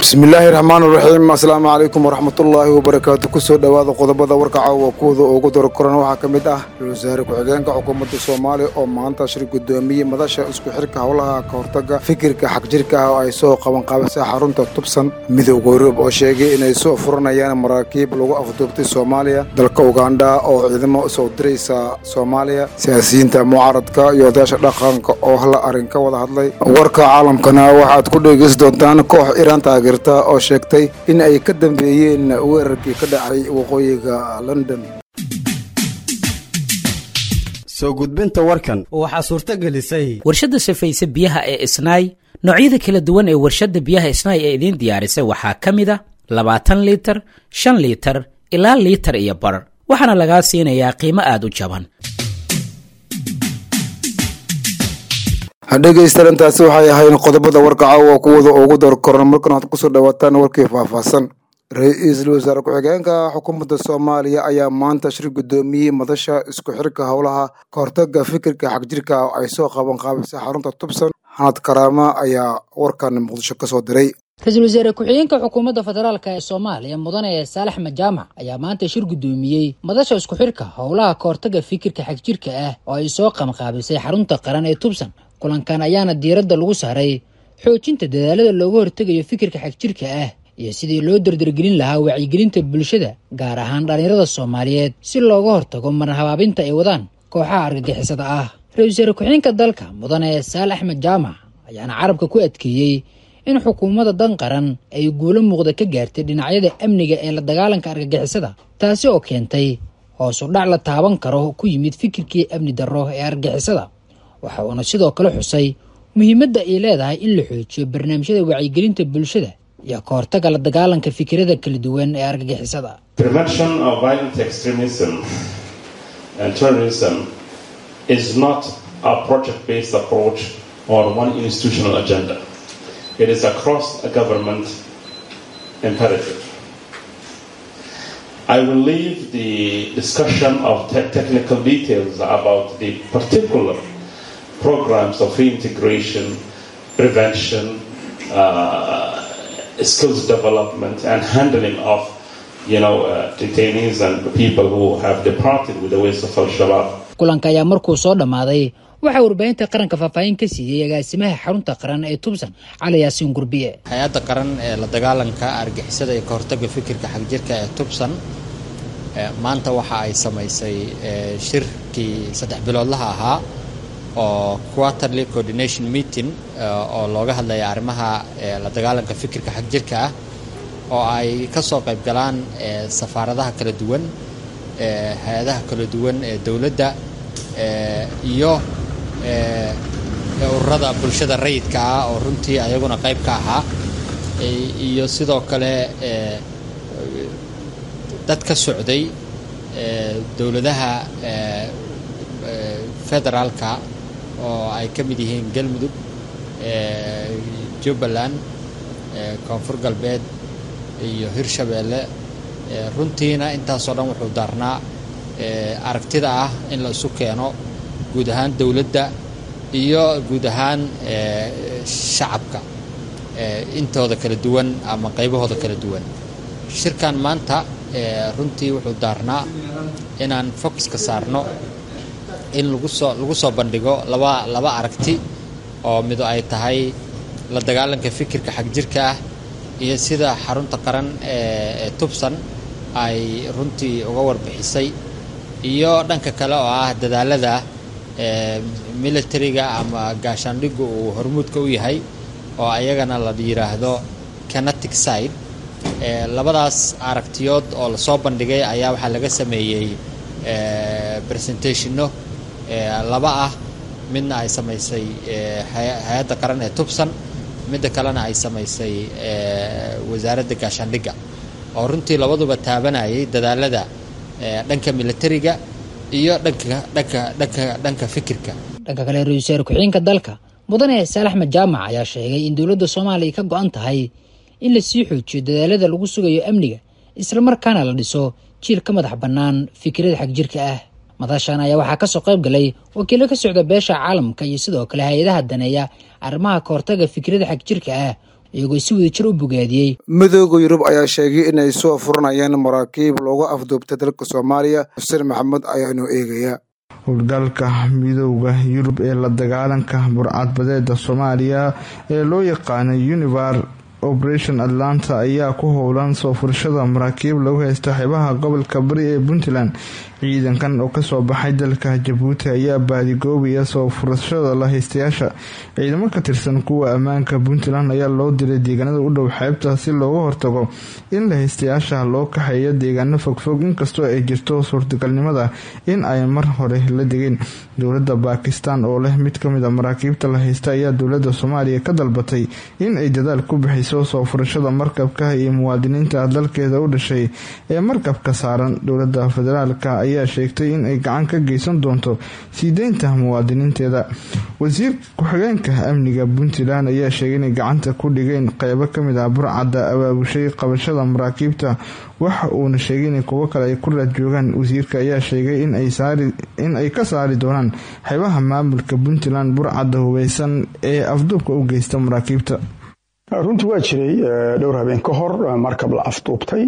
bismillaahi raxmaan raxiim asalaamu calaykum waraxmatullaahi wabarakaatu kusoo dhowaada qodobada warka caawa kuwada ugu daro koran waxaa ka mid ah ra-isul wasaare ku-xigeenka xukuumadda soomaaliya oo maanta shir gudoomiyey madasha isku xirka howlaha ka hortaga fikirka xagjirka ah oo ay soo qabanqaabisay xarunta tubsan midowga yurub oo sheegay inay soo furanayaan maraakiib lagu afduubtay soomaaliya dalka ugandha oo ciidamo usoo diraysa soomaaliya siyaasiyiinta mucaaradka iyo odayaasha dhaqanka oo hal arrin ka wada hadlay warka caalamkana waxaad ku dhegeysi doontaan koox iraan taageerta oo sheegtay in ay ka dambeeyeen weerarkii ka dhacay waqooyiga london soo gudbinta warkan waxaa suurto gelisay warshadda safayse biyaha ee isnaay noocyada kala duwan ee warshadda biyaha isnaay ee idiin diyaarisay waxaa ka mid a labaatan liitar shan liitar ilaa liitar iyo bar waxaana lagaa siinayaa qiimo aad u jaban dhegaystayaal intaasi waxay ahayn qodobada warka caawa kuwada ugu door koran markan waxaad kusoo dhawaataan warkii faahfaahsan ra-iisul wasaare ku-xigeenka xukuumadda soomaaliya ayaa maanta shir gudoomiyey madasha isku xirka howlaha ka hortaga fikirka xagjirka oo ay soo qaban qaabisay xarunta tubsan xanad karaama ayaa warkan muqdisho kasoo diray ra-iisul wasaare ku-xigeenka xukuumadda federaalk ee soomaaliya mudane saalax majaamac ayaa maanta shir gudoomiyey madasha isku xirka howlaha ka hortaga fikirka xagjirka ah oo ay soo qabanqaabisay xarunta qaran ee tubsan kulankan ayaana diiradda lagu saaray xoojinta dadaalada looga hortegayo fikirka xagjirka ah iyo sidii loo dardargelin lahaa wacyigelinta bulshada gaar ahaan dhallinyarada soomaaliyeed si looga hortago marhabaabinta ay wadaan kooxaha argagixisada ah ra-isul wasaare ku-xigeenka dalka mudane saal axmed jaamac ayaana carabka ku adkeeyey in xukuumadda dan qaran ay guulo muuqda ka gaartay dhinacyada amniga ee la dagaalanka argagixisada taasi oo keentay hoos u dhac la taaban karo ku yimid fikirkii amni darro ee argagixisada waxa uuna sidoo kale xusay muhiimadda ay leedahay in la xoojiyo barnaamijyada wacyigelinta bulshada iyo ka hortaga la dagaalanka fikirada kala duwan ee argagixisada Prevention of violent extremism and terrorism is not a project-based approach or one institutional agenda. It is across a government imperative. I will leave the discussion of te- technical details about the particular programs of reintegration, prevention, uh, skills development, and handling of, you know, uh, detainees and people who have departed with the ways of Al-Shabaab. kulanka ayaa markuu soo dhammaaday waxaa warbaahinta qaranka faahfaahin ka siiyey agaasimaha xarunta qaran ee tubsan cali yaasiin gurbiye hay-adda qaran ee la dagaalanka argixisada iyo ka hortagga fikirka xagjirka ee tubsan maanta waxa ay samaysay shirkii saddex biloodlaha ahaa oo quarterly coordination meeting oo looga hadlaya arrimaha la dagaalanka fikirka xagjirka ah oo ay ka soo qayb galaan safaaradaha kala duwan hay-adaha kala duwan ee dowladda iyo ururada bulshada rayidka ah oo runtii ayaguna qayb ka ahaa iyo sidoo kale dad ka socday dowladaha federaalka oo ay ka mid yihiin galmudug jubbaland koonfur galbeed iyo hirshabeelle runtiina intaasoo dhan wuxuu daarnaa aragtida ah in la isu keeno guud ahaan dowladda iyo guud ahaan shacabka intooda kala duwan ama qaybahooda kala duwan shirkan maanta runtii wuxuu daarnaa inaan focuska saarno in lagu soo lagu soo bandhigo laba laba aragti oo mido ay tahay la dagaalanka fikirka xagjirka ah iyo sida xarunta qaran ee tubsan ay runtii uga warbixisay iyo dhanka kale oo ah dadaalada militariga ama gaashaandhiggu uu hormuudka u yahay oo ayagana la yidhaahdo canatic side labadaas aragtiyood oo lasoo bandhigay ayaa waxaa laga sameeyey presentationno laba ah midna ay samaysay hay-adda qaran ee tubsan midda kalena ay samaysay wasaaradda gaashaandhigga oo runtii labaduba taabanayay dadaalada dhanka militariga iyo dhanka dhanka dhanka dhanka fikirka dhanka kale ra-isul wasaare ku-xigeenka dalka mudane saalax majaamac ayaa sheegay in dowladda soomaaliya ka go-an tahay in la sii xoojiyo dadaalada lagu sugayo amniga islamarkaana la dhiso jiil ka madax bannaan fikirada xagjirka ah madashan ayaa waxaa kasoo qayb galay wakiilo ka socda beesha caalamka iyo sidoo kale hay-adaha daneeya arrimaha ka hortaga fikrada xagjirka ah iyagoo si wada jir u bogaadiyey midooda yurub ayaa sheegay inay soo furanayaan maraakiib loogu afduubtay dalka soomaaliya xuseen maxamed ayaanu eegaya howlgalka midooda yurub ee la dagaalanka burcadbadeeda soomaaliya ee loo yaqaana univar operation atlanta ayaa ku howlan soo furashada maraakiib lagu haysta xeebaha gobolka bari ee puntland ciidankan oo kasoo baxay dalka jabuuti ayaa baadigoobaya soo furashada la haystayaasha ciidamo ka tirsan kuwa ammaanka puntland ayaa loo diray deegaanada u dhow xeebta si looga hortago in la haystayaasha loo kaxeeyo deegaano fogfog inkastoo ay jirto suurtagalnimada in ay mar hore la degeen dowlada baakistan oo leh mid kamid a maraakiibta la haysta ayaa dowlada soomaaliya ka dalbatay in ay dadaal ku bixiso soo furashada markabka iyo muwaadiniinta dalkeeda u dhashay ee markabka saaran dowlada federaalka ayaa sheegtay in ay gacan ka geysan doonto sii deynta muwaadiniinteeda wasiir ku-xigeenka amniga puntland ayaa sheegay inay gacanta ku dhigeen qeybo kamid ah burcadda abaabushay qabashada maraakiibta waxa uuna sheegay in kuwo kale ay ku raad joogaan wasiirka ayaa sheegay in ay ka saari doonaan xeebaha maamulka puntland burcadda hubeysan ee afduubka u geysta maraakiibta runtii waa jiray dhowr habeen ka hor markab la afduubtay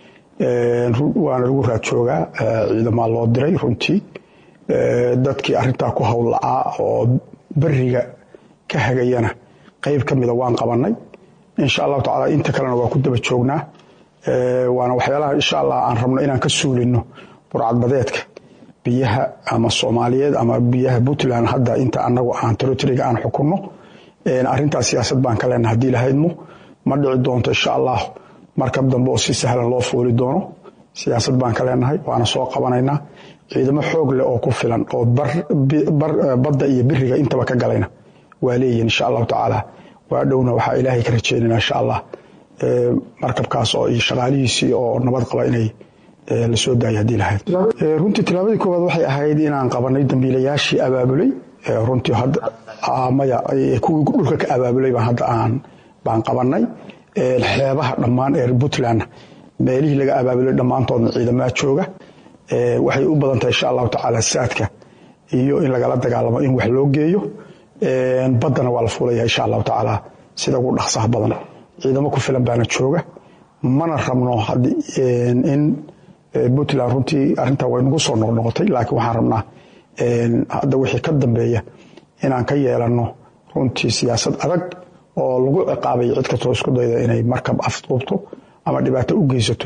waana lagu raad joogaa ciidamaa loo diray runtii dadkii arintaa ku howlla'aa oo beriga ka hagayana qeyb ka mida waan qabanay insha allahu tacala inta kalena waa ku daba joognaa waana waxyaalaha insha allah aan rabno inaan ka suulino burcadbadeedka biyaha ama soomaaliyeed ama biyaha puntland hadda inta anagu aan territoriga aan xukunno arintaas siyaasad baan ka leenaha hadii lahaydmo ma dhici doonto insha allah markab dambe oo si sahlan loo fooli doono siyaasad baan ka leenahay waana soo qabanaynaa ciidamo xoog leh oo ku filan oo badda iyo biriga intaba ka galayna waa leeyihin insha allahu tacaala waa dhowna waxaa ilaahay ka rajeynana insha allah markabkaas oo iyo shaqaalihiisii oo nabad qaba inay lasoo daayo hadii lahayd runtii tilaabadii koowaad waxay ahayd inaan qabanay dambiilayaashii abaabulay runtii maya kuwii dhulka ka abaabulay baan hadda aan baan qabanay xeebaha dhammaan ee puntland meelihii laga abaabulay dhammaantoodna ciidamaa jooga waxay u badan tahay insha allahu tacaala saadka iyo in lagala dagaalamo in wax loo geeyo baddana waa la fuulaya insha allahu tacaala sida ugu dhaqsaha badan ciidamo ku filan baana jooga mana rabno in puntland runtii arintaa way nagu soo noqnoqotay laakiin waxaan rabnaa hadda wixii ka dambeeya inaan ka yeelano runtii siyaasad adag oo lagu ciqaabay cid kastoo isku dayda inay markab afduubto ama dhibaato u geysato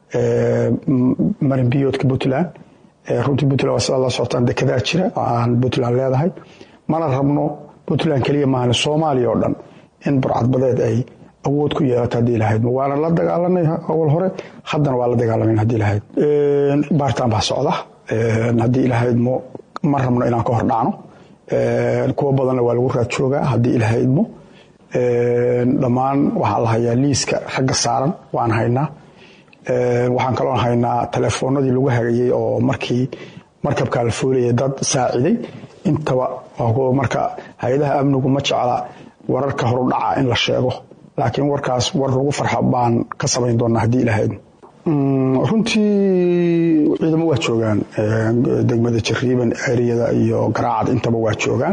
marinbiyoodka puntland runtii puntland waa sidaa la socotaan dekedaa jira oo aan puntland leedahay mana rabno puntland keliya maahan soomaaliya oo dhan in burcadbadeed ay awood ku yeelato haddii lahayd waana la dagaalanay awal hore haddana waa la dagaalamayn haddii lahayd baaritaan baa socda haddii ilahaydmo ma rabno inaan ka hor dhacno kuwo badanna waa lagu raad joogaa haddii ilahaydmo dhammaan waxaa la hayaa liiska ragga saaran waan haynaa waxaan kaloo haynaa telefoonadii lagu hagayey oo markii markabkaa la foolayay dad saaciday intaba marka hay-adaha amnigu ma jecla wararka horudhaca in la sheego laakiin warkaas war lagu farxa baan ka samayn doonaa haddii ilahaydmo runtii ciidamo waa joogaan degmada jariiban eriyada iyo garaacad intaba waa joogaan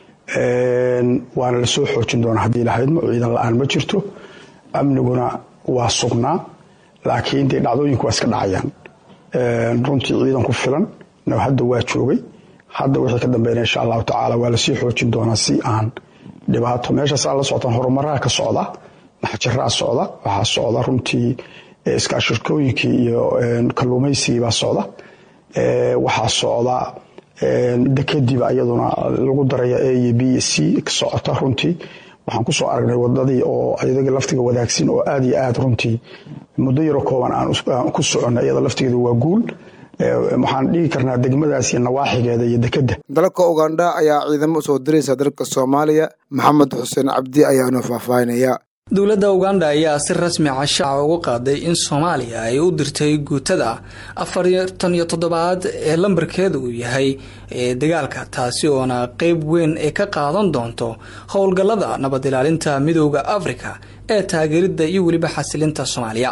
waana lasoo xoojin doonaa haddii lahaydmo ciidan la-aan ma jirto amniguna waa sugnaa laakiin dee dhacdooyinku waa iska dhacayaan runtii ciidan ku filan hadda waa joogay hadda wixii ka dambeynaya insha allahu tacaala waa lasii xoojin doonaa si aan dhibaato meeshaas aan la socotaan horumaraha ka socda maxjaraa socda waxaa socda runtii iskaashirkooyinkii iyo kalluumaysigii baa socda waxaa socda dekadiiba iyaduna lagu daraya a iyo b iyo c socota runtii waxaan kusoo aragnay wadadii oo iyadagii laftiga wadaagsin oo aada iyo aad runtii muddo yaro kooban aan ku soconay iyada laftigeeda waa guul waxaan dhigi karnaa degmadaas iyo nawaaxigeeda iyo dekadda dalka ugandha ayaa ciidamo usoo diraysa dalka soomaaliya maxamed xuseen cabdi ayaanu faahfaahinaya dowladda uganda ayaa si rasmi cashaaca ugu qaaday in soomaaliya ay u dirtay guutada afartan iyo toddobaad ee lambarkeeda uu yahay ee dagaalka taasi oona qeyb weyn ay ka qaadan doonto howlgallada nabad ilaalinta midooda afrika ee taageeridda iyo weliba xasilinta soomaaliya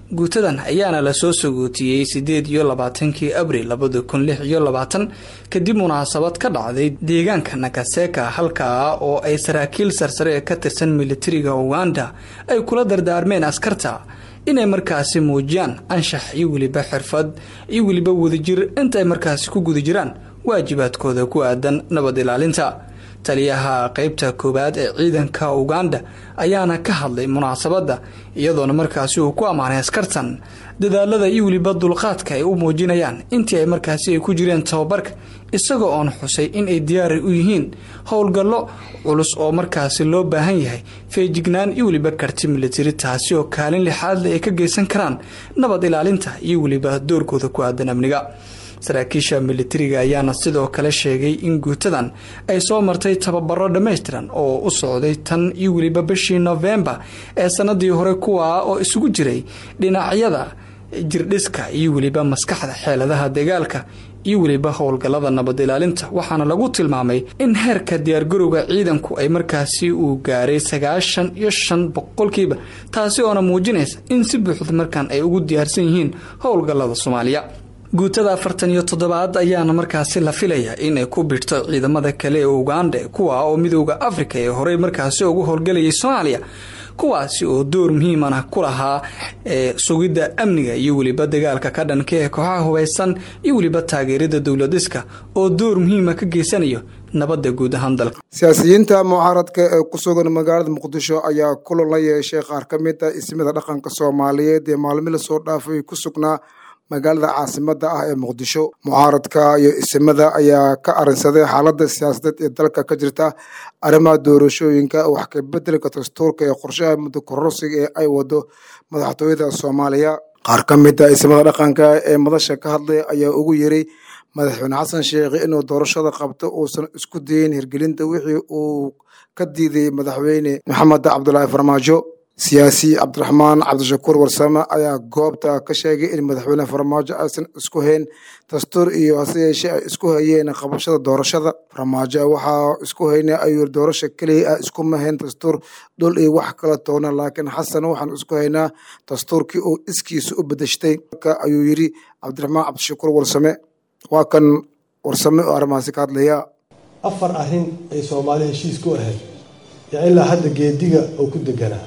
guutadan ayaana lasoo sagootiyey sideed iyo labaatankii abril labada kun lix iyo labaatan kadib munaasabad ka dhacday deegaanka nakaseka halkaa oo ay saraakiil sarsare ka tirsan militariga uganda ay kula dardaarmeen askarta inay markaasi muujiyaan anshax iyo weliba xirfad iyo weliba wadajir inta ay markaasi ku guda jiraan waajibaadkooda ku aadan nabad ilaalinta taliyaha qeybta koowaad ee ciidanka uganda ayaana ka hadlay munaasabadda iyadoona markaasi uu ku ammaanay askartan dadaalada iyo weliba dulqaadka ay u muujinayaan intii ay markaasi ay ku jireen tababarka isagoo oon xusay in ay diyaari u yihiin howlgallo culus oo markaasi loo baahan yahay feejignaan iyo weliba karti militari taasi oo kaalin lixaadle ay ka geysan karaan nabad ilaalinta iyo weliba doorkooda ku aadan amniga saraakiisha militariga ayaana sidoo kale sheegay in guutadan ay soo martay tababaro dhammaystiran oo u socday tan iyo weliba bishii nofembar ee sanadii hore kuwaa oo isugu jiray dhinacyada jirdhiska iyo weliba maskaxda xeeladaha dagaalka iyo weliba howlgallada nabad ilaalinta waxaana lagu tilmaamay in heerka diyaargarowga ciidanku ay markaasi uu gaaray sagaashan iyo shan boqolkiiba taasi oona muujinaysa in si buuxda markaan ay ugu diyaarsan yihiin howlgallada soomaaliya guutada afartan iyo toddobaad ayaana markaasi la filaya inay ku bidhto ciidamada kale ee uganda kuwa oo midooda afrika ee horey markaasi ugu howlgalayay soomaaliya kuwaasi oo door muhiimana ku lahaa ee sugidda amniga iyo weliba dagaalka ka dhanka ee kooxaha hubaysan iyo weliba taageerada dowladiska oo door muhiima ka geysanayo nabadda guud ahaan dalka siyaasiyiinta mucaaradka ee ku sugan magaalada muqdisho ayaa kulan la yeeshay qaar ka mid a ismida dhaqanka soomaaliyeed ee maalmi lasoo dhaafay ku sugnaa magaalada caasimada ah ee muqdisho mucaaradka iyo isimada ayaa ka arinsaday xaaladda siyaasadeed ee dalka ka jirta arrimaha doorashooyinka wax ka bedelka dastuurka ee qorshaha muddo kororsiga ee ay wado madaxtooyada soomaaliya qaar ka mid a isimada dhaqanka ee madasha ka hadlay ayaa ugu yeray madaxweyne xasan sheekhi inuu doorashada qabto uusan isku dayin hirgelinta wixii uu ka diiday madaxweyne maxamed cabdulaahi farmaajo siyaasi cabdiraxmaan cabdishakuur warsame ayaa goobta ka sheegay in madaxweyne farmaajo aysan isku hayn dastuur iyo hase yeeshee ay isku hayeen qabashada doorashada farmaajo waxaa isku hayna ayuu doorasha keliya ah iskuma hayn dastuur dhul iyo wax kala toona laakiin xasan waxaan isku haynaa dastuurkii uu iskiisa u bedeshtay ayuu yidhi cabdiraxmaan cabdishakuur warsame waa kan warsame oo arrimahaasi ka hadlaya afar arrin ay soomaali heshiis ku ahayd yaa ilaa hadda geediga oo ku deganaa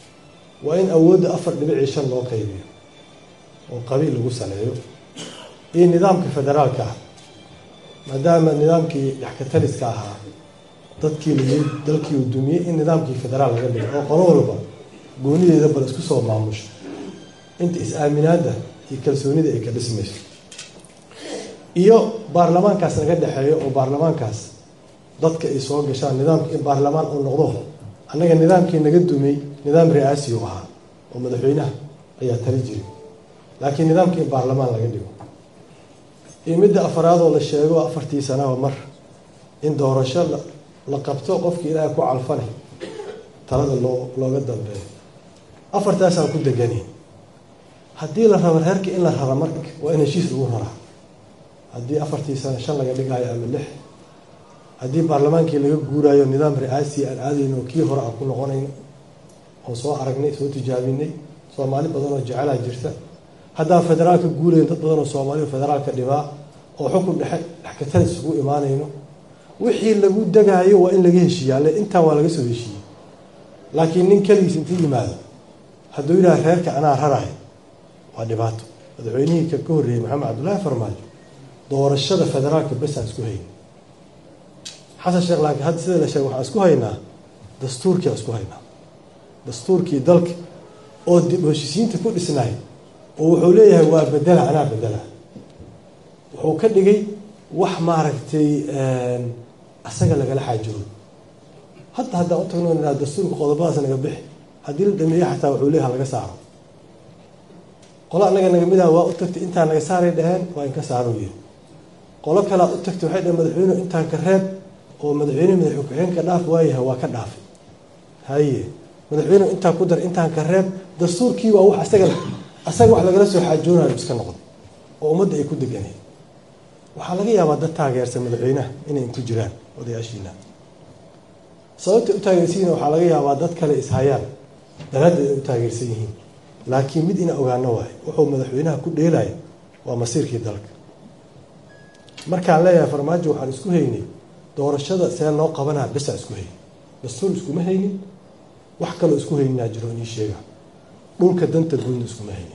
waa in awoodda afar dhibicii shan loo qaybiyo oo qabiil lagu saleeyo iyo nidaamka federaalka ah maadaama nidaamkii dhexkataliska ahaa dadkii la dalkii uu dumiyey in nidaamkii federaal laga dhigo oo qolo walba goonideeda bal isku soo maamusho inta is-aaminaadda iyo kalsoonida ay ka dhismayso iyo baarlamaankaas naga dhexeeyo oo baarlamaankaas dadka ay soo gashaan nidaamka in baarlamaan uu noqdo annaga nidaamkii naga dumay nidaam ri'aasi u ahaa oo madaxweynaha ayaa tali jiray laakiin nidaamkii in baarlamaan laga dhigo iyo midda afaraadoo la sheego afartii sanaba mar in doorasho la qabto qofkii ilaahay ku calfane talada loo looga dambeeyo afartaasaan ku degani haddii la rabo reerka in la rara marka waa in heshiis lagu raraa haddii afartii sano shan laga dhigaayo ama lix haddii baarlamaankii laga guuraayo nidaam ri'aasi aan aadayno kii hore aan ku noqonayno oo soo aragnay soo tijaabinay soomaali badan oo jecelaa jirta haddaan federaalka guurayn dad badan oo soomaaliya federaalka dhibaa oo xukun dhexe dhexkatalis isugu imaanayno wixii lagu degaayo waa in laga heshiiya alle intaan waa laga soo heshiiyey laakiin nin keligiis inta yimaado hadduu yidhaha reerka anaa rarayo waa dhibaato madaxweynihii ka ka horreeyey maxamed cabdullaahi farmaajo doorashada federaalka besaan isku hayn xasan sheekh laakiin hadda sida la sheegay waxaan isku haynaa dastuurkii aan isku haynaa dastuurkii dalka oo dib heshiisiinta ku dhisnaay oo wuxuu leeyahay waa bedela anaa bedela wuxuu ka dhigay wax maaragtay asaga lagala xaajoodo hadda haddaan u tagno inaa dastuurka qodobadaas naga bixi haddii la dhameeyo xataa wuxuu leeyahay laga saaro qolo annaga naga mid ah waa u tagtay intaan naga saaray dhaheen waa in ka saaro yiri qolo kalea u tagtay waxay dhaheen madaxweynuhu intaan ka reeb oo madaxweyne madax ku-xigeenka dhaaf waayahay waa ka dhaafay haye madaxweynuhu intaan ku dar intaan ka reeb dastuurkii waa wax asaga asaga wax lagala soo xaajoonayo iska noqdo oo ummadda ay ku deganeen waxaa laga yaabaa dad taageersan madaxweynaha inay ku jiraan odayaashiina sababta u taageersan yihiin waxaa laga yaabaa dad kale ishayaan daraaddeed ay u taageersan yihiin laakiin mid ina ogaano waayo wuxuu madaxweynaha ku dheelaya waa masiirkii dalka markaan leeyahay farmaajo waxaan isku haynay doorashada see loo qabanaa besaa isku haynin dastuur iskuma haynin wax kaloo isku hayninaa jiro inii sheega dhulka danta guudna iskuma haynin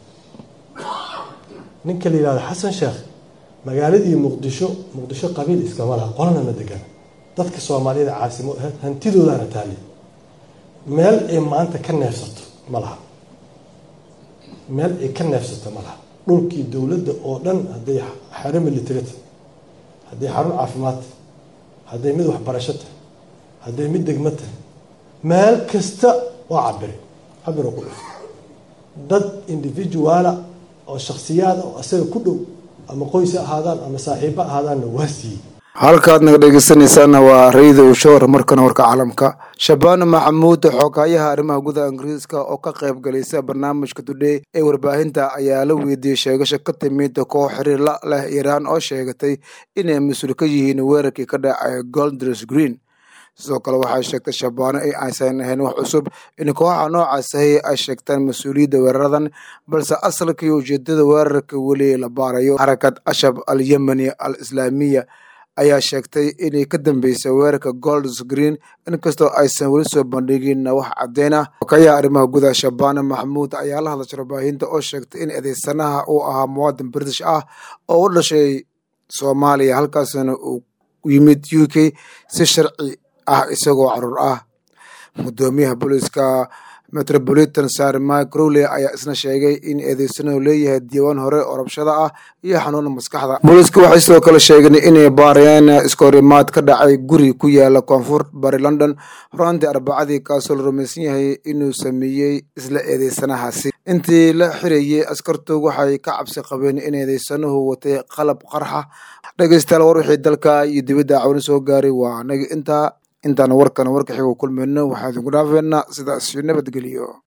ninka la yihahdo xasan sheekh magaaladii muqdisho muqdisho qabiil iskama laha qolana ma degana dadka soomaaliyada caasimo ahayd hantidoodaana taali meel ay maanta ka neefsato ma laha meel ay ka neefsato ma laha dhulkii dowladda oo dhan hadday xero military tahay hadday xarun caafimaad tahay hadday mid waxbarasho tahay hadday mid degmo tahay meel kasta waa cabire cabiro ku dhuf dad individuala oo shaksiyaada oo asaga ku dhow ama qoys ahaadaan ama saaxiibo ahaadaanna waa siiyey halkaad naga dhegeysanaysaana waa rayda ushowr markana warka caalamka shabaano maxamuud xoghayaha arrimaha gudaha ingiriiska oo ka qayb galaysa barnaamijka today ee warbaahinta ayaa la weydiiyey sheegasho ka timid koox xiriir la leh iiraan oo sheegatay inay mas-uul ka yihiin weerarkii ka dhacay goldres green sidoo kale waxay sheegtay shabaano in aysan ahayn wax cusub in kooxa noocaas ahi ay sheegtaan mas-uuliyadda weeraradan balse asalkii ujeedada weerarka weli la baarayo xarakad ashab al yemeni al islaamiya ayaa sheegtay inay ka dambeysay weerarka golds green inkastoo aysan weli soo bandhigin wax caddeyn ah wakayaha arrimaha gudaha shabaane maxamuud ayaa la hadlashay warbaahinta oo sheegtay in eedeysanaha uu ahaa muwaadin british ah oo u dhashay soomaaliya halkaasna uu yimid u k si sharci ah isagoo caruur ah gudoomiyaha booliiska metropolitan sar mike crowley ayaa isna sheegay in eedeysanadu leeyahay diiwaan hore oo rabshada ah iyo xanuuna maskaxda booliisku waxay sidoo kale sheegeen inay baarayaan iskoorimaad ka dhacay guri ku yaala koonfur bari london horaantii arbacadii kaasoo la rumaysan yahay inuu sameeyey isla eedeysanahaasi intii la xirayey askartu waxay ka cabsi qabeen in eedeysanuhu watay qalab qarxa dhegeystayaal war wixii dalka iyo dibadda cawni soo gaaray waa anaga intaa intaan warkan warka xigo kulmayno waxaa idinku dhaafeynaa sidaas nabadgeliyo